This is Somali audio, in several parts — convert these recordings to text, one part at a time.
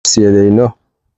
siyadayno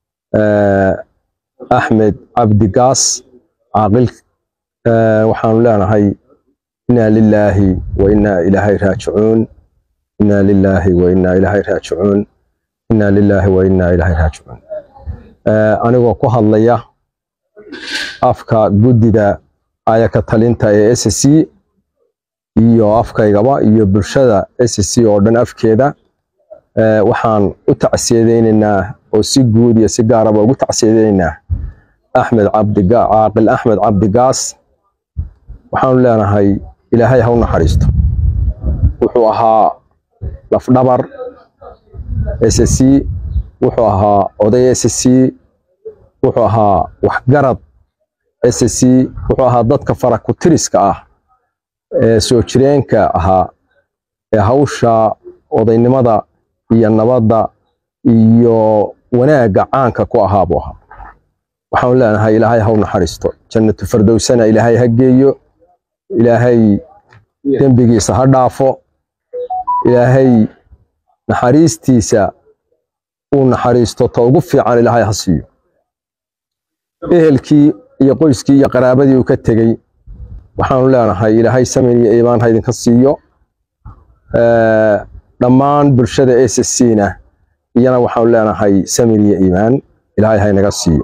axmed cabdi gaas caaqil waxaanu leenahay inaa lilaahi wa inaa ilaahay raajicuun inaa lilaahi wa inaa ilaahay raajicuun inaa lilaahi wa inaa ilaahay raajicuun anigoo ku hadlaya afka guddida ayaka talinta ee s c iyo afkaygaba iyo bulshada s c oo dhan afkeeda waxaan u tacsiyadaynaynaa oo si guud iyo si gaaraba ugu tacsiyadaynaynaa axmed cabdicaaqil axmed cabdigaas waxaanu leenahay ilaahay ha u naxariisto wuxuu ahaa lafdhabar s c wuxuu ahaa oday s c wuxuu ahaa waxgarad s c wuxuu ahaa dadka farakutiriska ah ee soo jireenka ahaa ee hawsha odaynimada iyo nabadda iyo wanaagga caanka ku ahaa buu ahaa waxaanu leenahay ilaahay ha u naxariisto jannatu fardowsana ilaahay ha geeyo ilaahay dembigiisa ha dhaafo ilaahay naxariistiisa uu naxariisto ta ugu fiican ilaahay ha siiyo ehelkii iyo qoyskii iyo qaraabadii uu ka tegey waxaanu leenahay ilaahay samin iyo iimaan ha idinka siiyo dhammaan bulshada s c na iyana waxaanu leenahay samin iyo iimaan ilaahay ha inaga siiyo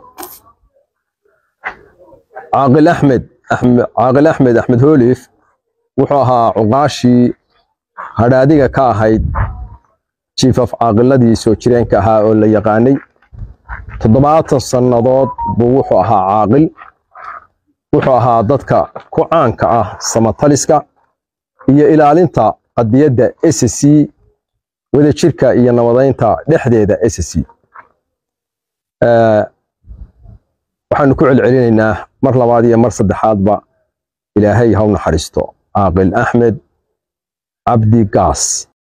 caaqil axmed caaqil axmed axmed hoolif wuxuu ahaa cuqaashii hadhaadiga ka ahayd jiifaf caaqiladii soo jireenka ahaa oo la yaqaanay toddobaatan sannadood buu wuxuu ahaa caaqil wuxuu ahaa dadka ku caanka ah samataliska iyo ilaalinta qadiyadda s c wadajirka iyo nabadaynta dhexdeeda s c waxaanu ku celcelinaynaa mar labaad iyo mar saddexaadba ilaahay ha u naxariisto caaqil axmed cabdi gaas